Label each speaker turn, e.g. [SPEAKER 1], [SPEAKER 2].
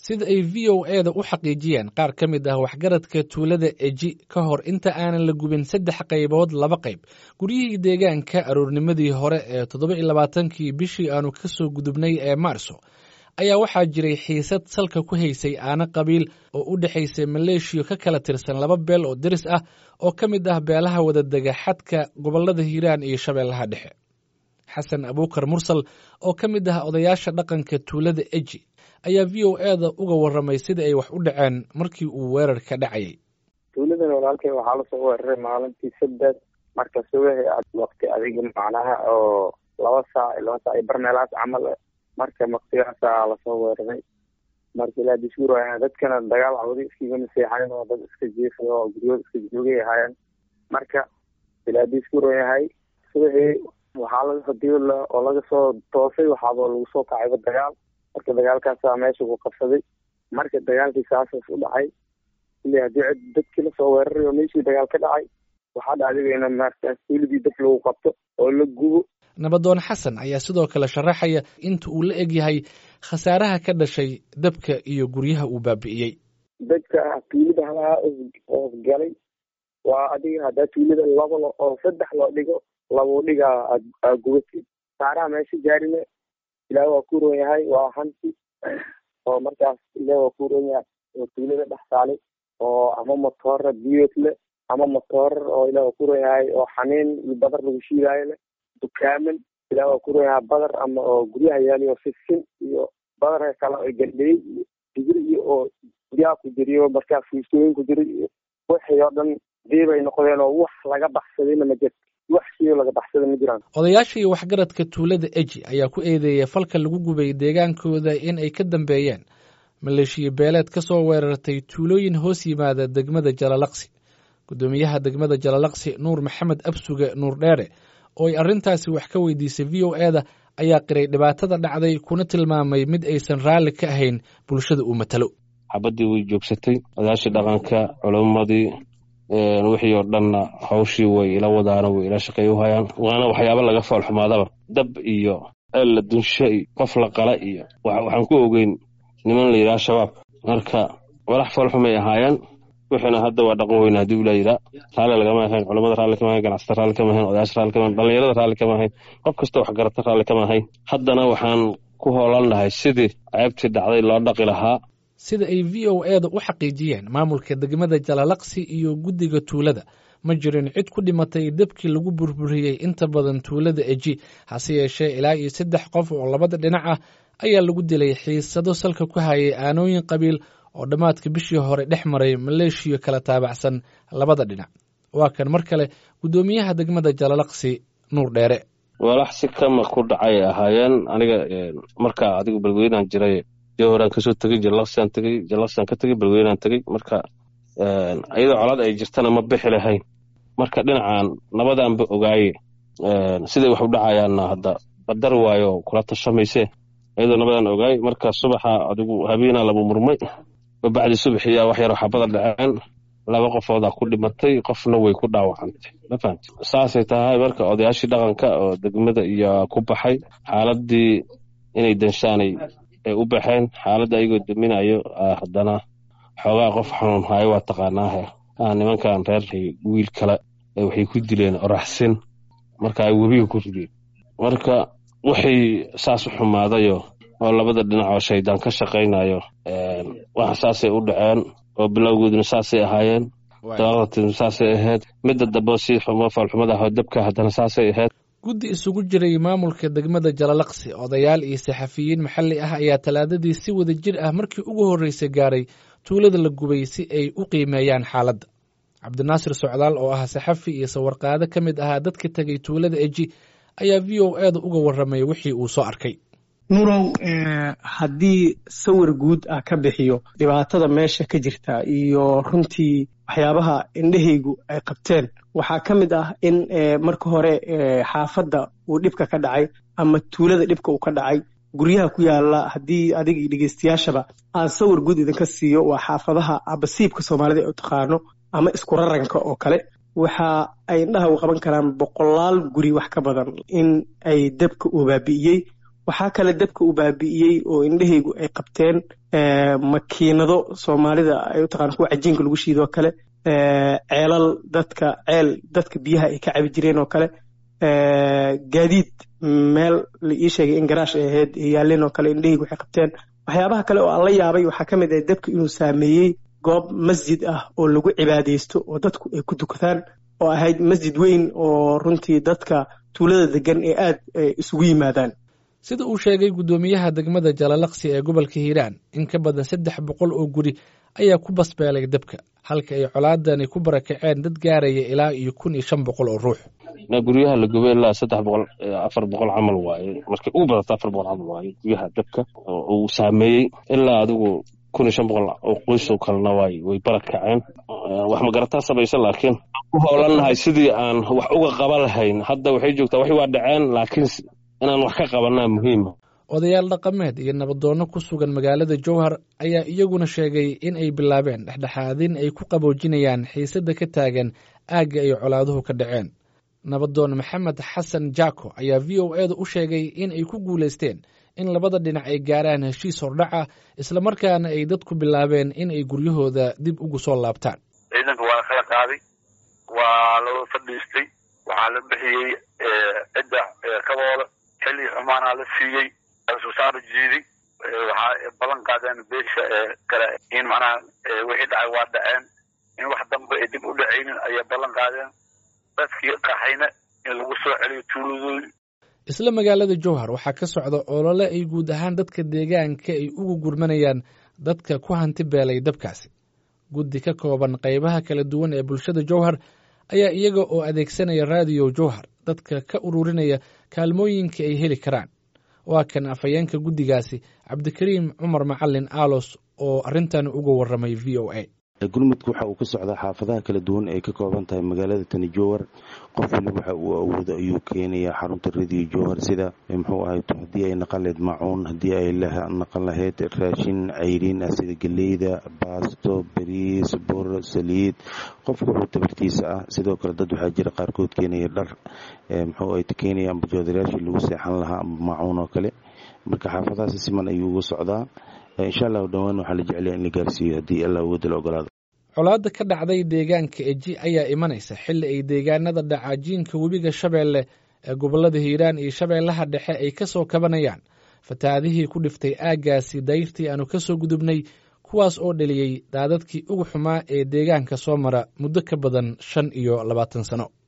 [SPEAKER 1] sida ay v o e da u xaqiijiyeen qaar ka mid ah waxgaradka tuulada eji ka hor inta aanan la gubin saddex qaybood laba qayb guryihii deegaanka aroornimadii hore ee toddoba iyo labaatankii bishii aanu ka soo gudubnay ee maarso ayaa waxaa jiray xiisad salka ku haysay aana qabiil oo u dhexaysay maleeshiya ka kala tirsan laba beel oo deris ah oo ka mid ah beelaha wadadega xadka gobollada hiiraan iyo shabeellaha dhexe xasan abuukar mursal oo ka mid ah odayaasha dhaqanka tuulada eji ayaa v o e da uga warramay sida ay wax u dhaceen markii uu weerarka dhacayay
[SPEAKER 2] tuuladan walaalkay waxaa lasoo weeraray maalintii saddex marka subaxi waqti adiga macnaha oo laba saac laba saac iyo barmeelaas camal marka maktigaasaa lasoo weeraray marka ilaa dishuur ayaa dadkana dagaal cawdi iskiga maseexayn oo dad iska jiifay oo guryood iska joogay ahaayeen marka ilaa dishuur yahay subaxii waxaa laga hadii oo laga soo toosay waxaaba lagu soo kacayba dagaal marka dagaalkaasaa meesha ku qabsaday marka dagaalkii saasaas u dhacay ile haddii cid dadkii lasoo weeraray oo meeshii dagaal ka dhacay waxaa dhacday in markaas tuuladii dab lagu qabto oo la gubo
[SPEAKER 1] nabadoon xasan ayaa sidoo kale sharaxaya inta uu la egyahay khasaaraha ka dhashay dabka iyo guryaha uu baabi'iyey
[SPEAKER 2] dadka tuulada halaha oos galay waa adiga haddaa tuulada laba oo saddex loo dhigo labuu dhigaa aa gubatay saaraha meesha gaarine ilaah waa ku roon yahay waa hanti oo markaas ilaah waa ku roon yahay oo tuulada dhex saalay oo ama motoora biyood leh ama motoor oo ilaah waa ku roon yahay oo xaniin iyo badar lagu shiidaayo leh dukaaman ilaah waa ku roon yahay badar ama oo guryaha yaali oo sisin iyo badar kale oo gandhey iyo digir iyo oo guryaha ku jiriyo markaa fuustooyin ku jira iyo wixii oo dhan diibay noqdeen oo wax laga baxsadayna ma jirto wax shiyo laga baxsada ma jiraan
[SPEAKER 1] odayaasha iyo waxgaradka tuulada eji ayaa ku eedeeyay falka lagu gubay deegaankooda in ay ka dambeeyeen maleeshiya beeleed ka soo weerartay tuulooyin hoos yimaada degmada jalalaqsi guddoomiyaha degmada jalalaqsi nuur maxamed absuge nuur dheere oo ay arrintaasi wax ka weydiisay v o e da ayaa qiray dhibaatada dhacday kuna tilmaamay mid aysan raalli ka ahayn bulshada uu matalo
[SPEAKER 3] xabaddii way joogsatay odayaashii dhaqanka culimmadii wixii oo dhanna hawshii way ila wadaana way ila shaqeey u hayaan waana waxyaaba laga foolxumaadaba dab iyo ceel la dunsho iyo qof la qala iyo waxaan ku ogeyn niman la yidhaha shabaab marka walax foolxumay ahaayeen wixiina hadda waa dhaqan weyna haddii ula yidhaa raalli lagama ahayn culamada raalli kama ahayn ganacsata raalli kama ahayn odayaasha raalli kama ahayn dhallinyarada raalli kama ahayn qof kasta wax garata raalli kama ahayn haddana waxaan ku hoolannahay sidii ceebtii dhacday loo dhaqi lahaa
[SPEAKER 1] sida ay v o e da u xaqiijiyeen maamulka degmada jalalaqsi iyo guddiga tuulada ma jirin cid ku dhimatay debkii lagu burburiyey inta badan tuulada eji hase yeeshee ilaa iyo saddex qof oo labada dhinac ah ayaa lagu dilay xiisado salka ku hayay aanooyin qabiil oo dhammaadka bishii hore dhex maray maleeshiya kala taabacsan labada dhinac waa kan mar kale guddoomiyaha degmada jalalaqsi nuur dheere
[SPEAKER 3] walax si kama ku dhacay ahaayeen aniga markaa adigu balweynaan jiray jowharaan kasoo tegey jalaqsiaan tegey jalaqsiaan ka tegey balweynaan tegey marka iyadoo colaad ay jirtana ma bixi lahayn marka dhinacan nabadaanba ogaaye siday wax u dhacayaanna hadda badar waayo kula tashamayse iyadoo nabadaan ogaaye marka subaxa adigu habeena laba murmay babacdi subaxiyaa wax yaroo xabada dhaceen laba qofoodaa ku dhimatay qofna way ku dhaawacantay ma fahamti saasay tahay marka odayaashii dhaqanka oo degmada iyo ku baxay xaaladii inay danshaanay ay u baxeen xaaladda ayagoo daminayo haddana xoogaa qof xanuun haayo waa taqaanaahe nimankan reer wiil kale waxay ku dileen oraxsin marka ay webiga ku rideen marka waxay saas u xumaadayo oo labada dhinac oo shaydaan ka shaqaynayo wax saasay u dhaceen oo bilowgooduna saasay ahaayeen daaqdatina saasay ahayd midda dambe si xumo faalxumada ah oo dabka haddana saasay ahayd
[SPEAKER 1] guddi isugu jiray maamulka degmada jalalaqsi odayaal iyo saxafiyiin maxalli ah ayaa talaadadii si wada jir ah markii ugu horreysay gaaray tuulada la gubay si ay u qiimeeyaan xaaladda cabdinaasir socdaal oo ah saxafi iyo sawarqaado ka mid ahaa dadka tegay tuulada eji ayaa v o e da uga warramay wixii uu soo arkay
[SPEAKER 4] nurow haddii sawir guud ah ka bixiyo dhibaatada meesha ka jirta iyo runtii waxyaabaha indhahaygu ay qabteen waxaa ka mid ah in marka hore xaafadda uu dhibka ka dhacay ama tuulada dhibka uu ka dhacay guryaha ku yaala haddii adig dhegeystayaashaba aan sawir guud idinka siiyo waa xaafadaha abasiibka soomaalida ee u taqaano ama isku raranka oo kale waxa ay indhaha u qaban karaan boqolaal guri wax ka badan in ay dabka uu baabi'iyey waxaa kale dabka uu baabi'iyey oo indhahaygu ay qabteen makiinado soomaalida ay u taqaan kuwa cajiinka lagu shiidoo kale ceelal dadka ceel dadka biyaha ay ka cabi jireen oo kale gaadiid meel la ii sheegay in garaash ay ahayd yaalleen oo kale indhahaygu waxay qabteen waxyaabaha kale oo aan la yaabay waxaa ka mid ah dabka inuu saameeyey goob masjid ah oo lagu cibaadaysto oo dadku ay ku dukadaan oo ahayd masjid weyn oo runtii dadka tuulada degan ee aad isugu yimaadaan
[SPEAKER 1] sida uu sheegay guddoomiyaha degmada jalalaqsi ee gobolka hiiraan in ka badan saddex boqol oo guri ayaa ku basbeelay dabka halka ay colaadani ku barakaceen dad gaaraya ilaa iyo kun iyo shan boqol oo ruux
[SPEAKER 3] guryaha la gubay ilaa saddex boqol afar boqol camal waaye markay ugu badata afar boqol camal waaye guryaha dabka uu saameeyey ilaa adigu kun iyo shan boqol oo qoysoo kalena waay way barad kaceen wax magarataa samaysa laakiin ku hoolannahay sidii aan wax uga qaban lahayn hadda waxay joogtaa waxay waa dhaceen laakiin inaan wax ka qabanaa muhiima
[SPEAKER 1] odayaal dhaqameed iyo nabadoonno ku sugan magaalada jowhar ayaa iyaguna sheegay in ay bilaabeen dhexdhexaadin ay ku qaboojinayaan xiisadda ka taagan aagga ay colaaduhu ka dhaceen nabadoon maxamed xasan jako ayaa v o eeda u sheegay in ay ku guulaysteen in labada dhinac ay gaaraan heshiis hordhac ah islamarkaana ay dadku bilaabeen in ay guryahooda dib ugu soo laabtaan
[SPEAKER 5] ciidanka waa kala qaaday waa loo fadhiistay waxaa la bixiyey cidda kabooda xilli xumaanaa la siiyey susaara jiiday waxaa ballan qaadeen beesha kale in macnaha wixii dhacay waa dhaceen in wax dambe ay dib u dhacaynin ayay ballan qaadeen dadkii qaxayna in lagu soo celiyo tuuladooda
[SPEAKER 1] isla magaalada jowhar waxaa ka socda olole ay guud ahaan dadka deegaanka ay ugu gurmanayaan dadka ku hanti beelay dabkaasi guddi ka kooban qaybaha kala duwan ee bulshada jowhar ayaa iyaga oo adeegsanaya raadiyo jowhar dadka ka ururinaya kaalmooyinka ay heli karaan waa kan afhayeenka guddigaasi cabdikariim cumar macalin aalos oo arrintan uga warramay v o a
[SPEAKER 6] gurmudka waxa uu ka socdaa xaafadaha kala duwan ay ka kooban tahay magaalada tani jowhar qof waliba waxa uu awoodo ayuu keenayaa xarunta radiyo jowhar sida muxuu ahay haddii ay naqan lahayd macuun haddii ay naqan lahayd raashin cayriin ah sida geleyda baasto bariis bur saliid qofka wuxuu tabartiisa ah sidoo kale dad waxaa jira qaarkood keenaya dhar muxuu ay keenaya amba joodaraashii lagu seexan lahaa amba macuun oo kale marka xaafadaha si siman ayuu uga socdaa insha allahu dhowaan waxaa la jeclaya in la gaarsiiyo haddii allah awooda la ogolaado
[SPEAKER 1] colaadda ka dhacday deegaanka eji ayaa imanaysa xilli ay deegaanada dhacaajiinka webiga shabeelle ee gobollada hiiraan iyo shabeellaha dhexe ay ka soo kabanayaan fatahaadihii ku dhiftay aaggaasi dayrtii aanu ka soo gudubnay kuwaas oo dheliyey daadadkii ugu xumaa ee deegaanka soo mara muddo ka badan shan iyo labaatan sano